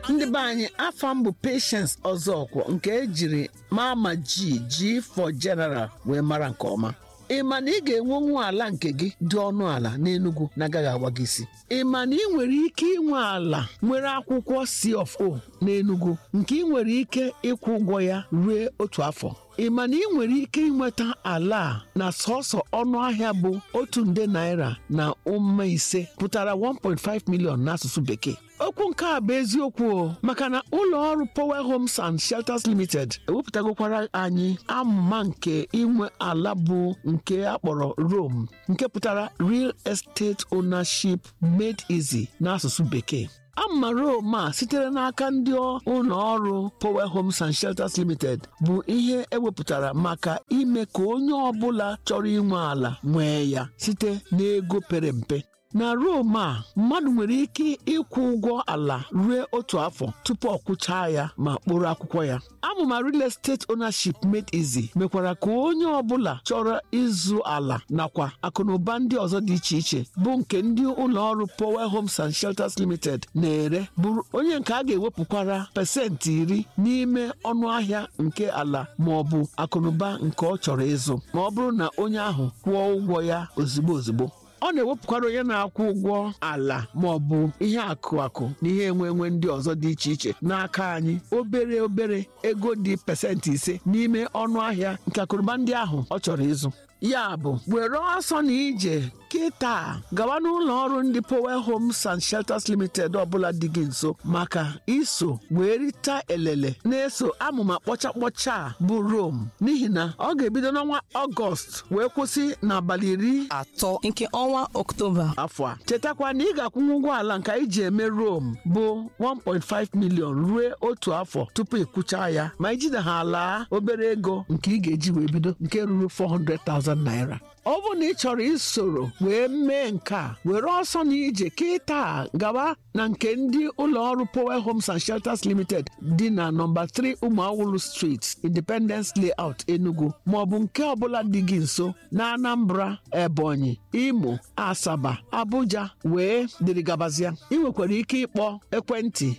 ndị be anyị afọ m bụ patience ọzọkwọ nke ejiri mama ji ji for general wee mara nke ọma ị ma na ị ga-enwenwu ala nke gị dị ọnụ ala n'Enugu na-agaghị agwa gị isi ị ma na ị nwere ike inwe ala nwere akwụkwọ C of O n'Enugu nke ị nwere ike ịkwụ ụgwọ ya ruo otu afọ ị ma na ị nwere ike ịnweta ala a na sọsọ ọnụ ahịa bụ otu nde naira na ụma ise pụtara 1.5 million n'asụsụ bekee okwu nke a bụ eziokwu o maka na ụlọ ọrụ Power Homes and Shelters Limited ewepụtagokwara anyị amụma nke inwe ala bụ nke akpọrọ Rome nke pụtara Real Estate Ownership Made Easy n'asụsụ bekee ama Rome a sitere n'aka ndị ụlọ ọrụ Power Homes and Shelters Limited bụ ihe ewepụtara maka ime ka onye ọbụla chọrọ inwe ala nwee ya site n'ego pere mpe na Rome a mmadụ nwere ike ịkwụ ụgwọ ala ruo otu afọ tupu ọ kwụchaa ya ma kpụrụ akwụkwọ ya amụma real estate ownership made easy mekwara ka onye ọbụla chọrọ ịzụ ala nakwa akụnụba ndị ọzọ dị iche iche bụ nke ndị ụlọ ọrụ Power Homes and Shelters Limited na-ere bụrụ onye nke a ga-ewepụkwara pasentị iri n'ime ọnụ ahịa nke ala ma ọ bụ akụnụba nke ọ chọrọ ịzụ ma ọ bụrụ na onye ahụ kwụọ ụgwọ ya ozigbo ozigbo ọ na-ewepụkwara onye na-akwụ ụgwọ ala ma ọ bụ ihe akụ akụ na ihe enwe enwe ndị ọzọ dị iche iche n'aka anyị obere obere ego dị pasentị ise n'ime ọnụ ahịa nke akụrụba ndị ahụ ọ chọrọ ịzụ ya bụ were ọsọ na ije kịta gawa n'ụlọ ọrụ ndị Power Homes and Shelters Limited ọbụla dị gị nso maka iso wee rita elele na-eso amụma kpọcha kpọcha a bụ Rome n'ihi na ọ ga-ebido n'ọnwa Ọgọst wee kwụsị n'abalị iri atọ nke ọnwa Ọktoba afọ a chetakwa na ị ga-akwụnwu ụgwọ ala nke anyị ji eme Rome bụ 1.5 million ruo otu afọ tupu ịkwụcha ya ma ijide ha ala obere ego nke ị ga-eji wee bido nke ruru 400,000 naira ọ bụrụ na ị chọrọ isoro wee mee nke a were ọsọ na ije kịta gawa na nke ndị ụlọ ọrụ Power Homes and Shelters Limited dị na nọmba 3 Ụmụawụlụ Street Independence Layout Enugu ma ọ bụ nke ọbụla dị gị nso na Anambra Ebonyi Imo Asaba Abuja wee dịrị gabazịa ị nwekwara ike ịkpọ ekwentị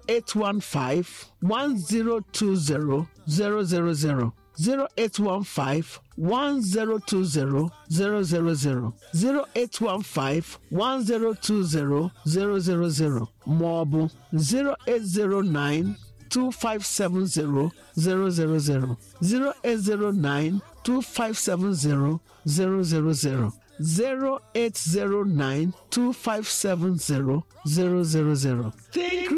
0815 1020 000 0815 1020 000 0815 1020 000 ma ọ bụ 0809 2570 000 0809 2570 000 0809 2570 000 Think